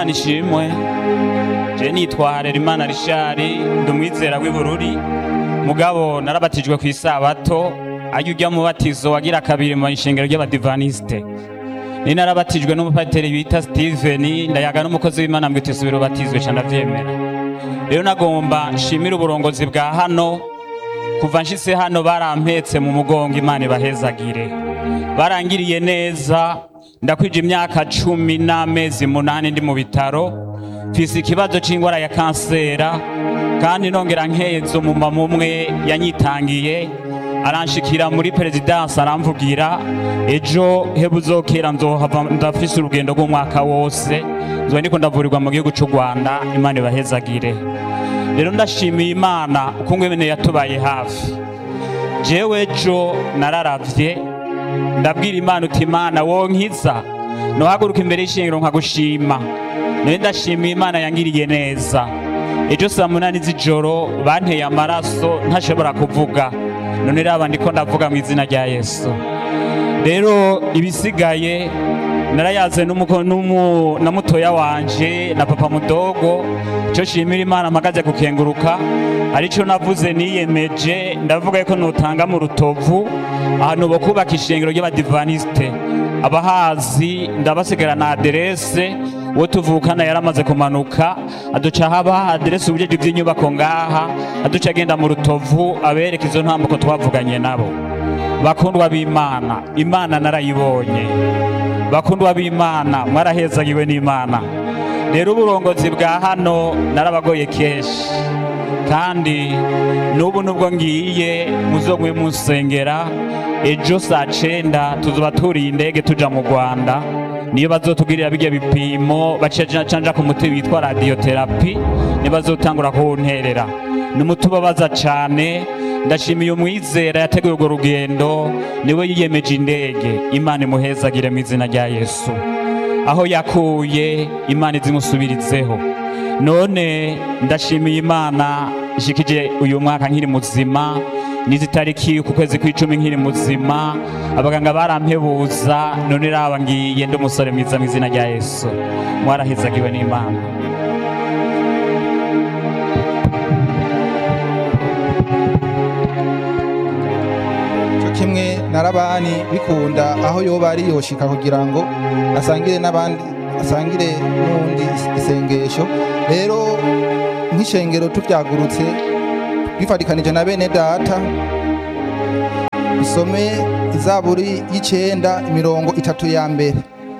imana ishimwe je nitwa harerimana rishari ndi umwizera w'ibururi mugabo narabatijwe ku isabato arya urya mubatizo wagira kabiri mu ishengero ry'abadivaniste ni narabatijwe n'umupateri bita steven ndayaga n'umukozi w'imana mbwita isubira ubatizwe ca ndavyemera rero nagomba nshimire uburongozi bwa hano kuva nshitse hano barampetse mu mugongo imana ibahezagire barangiriye neza ndakwije imyaka cumi n'amezi munani ndi mu bitaro mfise ikibazo c'ingwara ya kansera kandi nongera nkeza umumama umwe yanyitangiye aranshikira muri perezidansi aramvugira ejo hebuzokera nzohava ndafise urugendo rw'umwaka wose nzoba ndiko ndavurirwa mu gihugu c'u rwanda imana ibahezagire rero ndashimiye imana uko ngwene yatubaye hafi jewe ejo nararavye ndabwira imana uti imana wonkiza nohaguruka imbere y'ishingiro nkagushima nawe ndashimiye imana yangiriye neza ejo saa munani z'ijoro banteye amaraso ntashobora kuvuga none raba ndiko ndavuga mu izina rya yesu rero ibisigaye narayaze n'umuko- n'umu- na mutoya wanje na papa mudogo ico shimira imana mpagaze gukenguruka arico navuze niyemeje ndavuga yuko notanga mu rutovu ahantu bo kubaka ishengero ry'abadivaniste abahazi ndabasigara na aderese uwo tuvukana yaramaze kumanuka aduca haba aderese ubujeje bw'inyubako ngaha aduca agenda mu rutovu abereka izo ntambuko twavuganye nabo bakundwa b'imana imana narayibonye bakundwa b'imana mwarahezagiwe n'imana rero uburongozi bwa hano narabagoye kenshi kandi n'ubu nubwo ngiye muzogwe musengera ejo saa cenda tuzoba turiye indege tuja mu rwanda niyo bazotugirira bijya bipimo bacanja ku muti witwa radioterapi niyo bazotangura kuwunterera nimutubabaza cane ndashimiye umwizera yateguye urwo rugendo niwe yiyemeje indege imana imuhezagire mu izina rya yesu aho yakuye imana izimusubirizeho none ndashimiye imana ishikije uyu mwaka nkiri muzima n'izi tariki ku kwezi kw'icumi nkiri muzima abaganga barampebuza none raba ngiye ndi umusore mwiza mu izina rya yesu mwarahezagiwe n'imana cyo kimwe na rabani bikunda aho yoba ari yoshika kugira ngo asangire n'abandi asangire n'undi isengesho rero nk'ishengero tubyagurutse bifatikanije na bene data usome izaburi y'icenda imirongo itatu ya mbere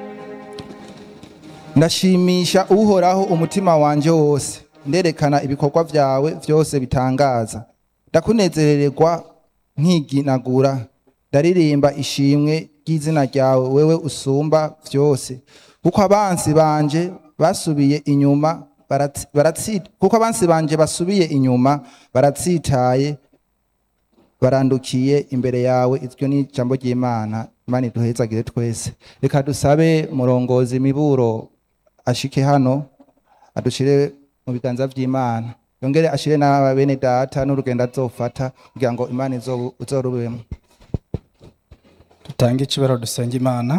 ndashimisha uhoraho umutima wanje wose nderekana ibikorwa vyawe vyose bitangaza ndakunezerererwa nkiginagura ndaririmba ishimwe ry'izina ryawe wewe usumba vyose kuko abansi banje basubiye inyuma baratsi- baratsi- kuko abansi banje basubiye inyuma baratsitaye barandukiye imbere yawe iryo ni ijambo ry'imana imana iduhezagire twese reka dusabe murongozi miburo ashike hano adushire mu biganza vy'imana yongere ashire n'aba bene data n'urugendo azofata kugira ngo imana izobu- izorubemo dutange ikibero dusenge imana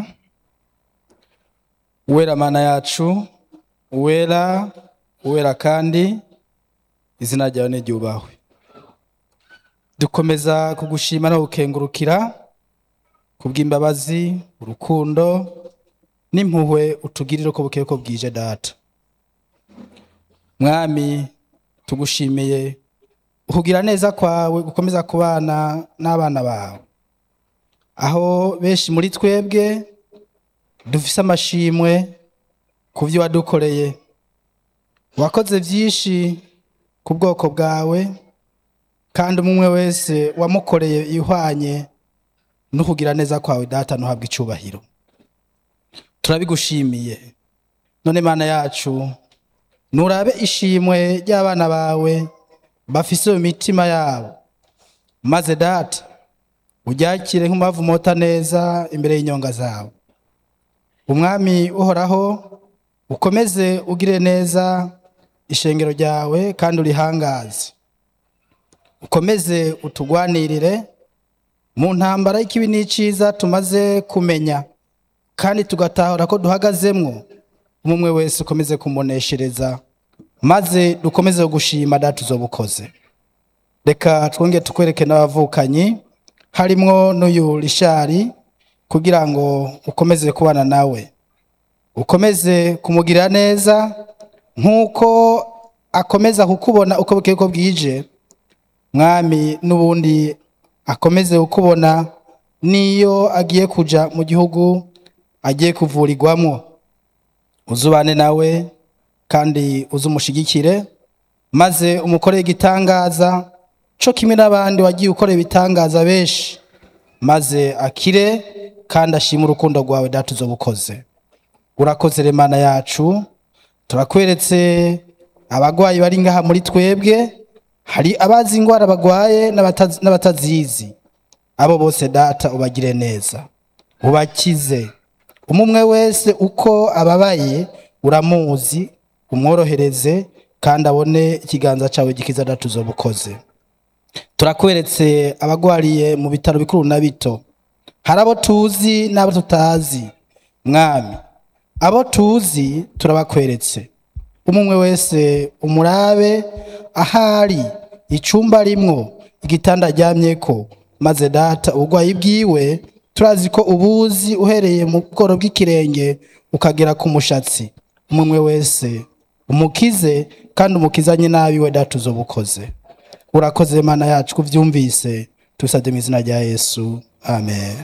uwera mana yacu uwera uwera kandi izina ryawe niryubahwe dukomeza kugushima no gukengurukira kubw'imbabazi urukundo n'impuhwe utugirira uko bukeye ko bwije data mwami tugushimiye ukugira neza kwawe gukomeza kubana n'abana bawe aho benshi muri twebwe dufise amashimwe ku byo wadukoreye wakoze byinshi ku bwoko bwawe kandi umwe wese wamukoreye ihwanye no kugira neza kwawe data ntuhabwe icyubahiro turabigushimiye none mana yacu nurabe ishimwe ry'abana bawe bafise mu mitima yabo maze data uryakire nk'umubavu mota neza imbere y'inyonga zawe umwami uhoraho ukomeze ugire neza ishengero ryawe kandi urihangaze ukomeze utugwanirire mu ntambara y'ikibi n'iciza tumaze kumenya kandi tugatahura ko duhagazemwo umwe wese ukomeze kumuneshereza maze dukomeze gushima data uzobukoze reka twongere tukwereke n'abavukanyi harimwo n'uyu rishari kugira ngo ukomeze kubana nawe ukomeze kumugirira neza nk'uko akomeza kukubona uko bukeye ko bwije mwami n'ubundi akomeze kukubona n'iyo agiye kuja mu gihugu agiye kuvurirwamo uzubane nawe kandi uzumushigikire maze umukorere igitangaza co kimwe n'abandi wagiye ukorera ibitangaza benshi maze akire kandi ashime urukundo rwawe data uzobukoze urakoze remana yacu turakweretse abagwayi bari ngaha muri twebwe hari abazi indwara bagwaye n'abatazi- n'abatazizi abo bose data ubagire neza ubakize umwe wese uko ababaye uramuzi umworohereze kandi abone ikiganza cyawe gikiza data uzobukoze turakweretse abagwariye mu bitaro bikuru na bito hari abo tuzi n'abo tutazi mwami abo tuzi turabakweretse umwe wese umurabe ahari icyumba arimwo igitanda aryamyeko maze data uburwayi bwiwe turazi ko ubuzi uhereye mu bworo bw'ikirenge ukagera ku mushatsi umwe wese umukize kandi umukizanye nabi we data uzobukoze urakoze mana yacu kuvyumvise tubisabye mu izina rya yesu amen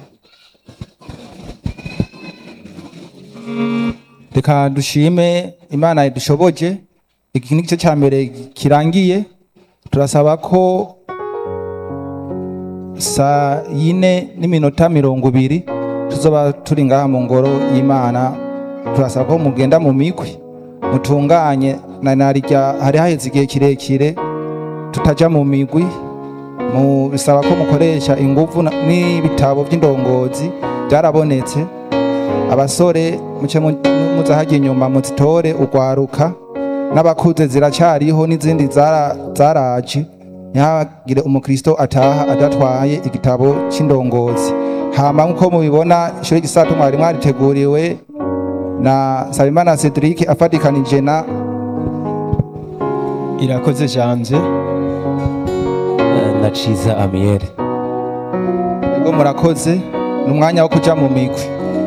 reka dushime imana idushoboje iki ni igice cya mbere kirangiye turasaba ko saa yine n'iminota mirongo ibiri tuzoba turi ngaha mu ngoro y'imana turasaba ko mugenda mu migwi mutunganye na narirya hari haheze igihe kirekire tutaja mu migwi mu bisaba ko mukoresha inguvu na- n'ibitabo by'indongozi byarabonetse abasore muce mu- muza hajya inyuma muzitore urwaruka n'abakuze ziracyariho n'izindi zara- zaraje ntihagire umukristo ataha adatwaye igitabo cy'indongozi hama nk'uko mubibona ishuri gisato mwari mwariteguriwe na sabimana cedric afatikanije na irakoze janje na ciza amiyeri ubwo murakoze ni umwanya wo kuja mu migwi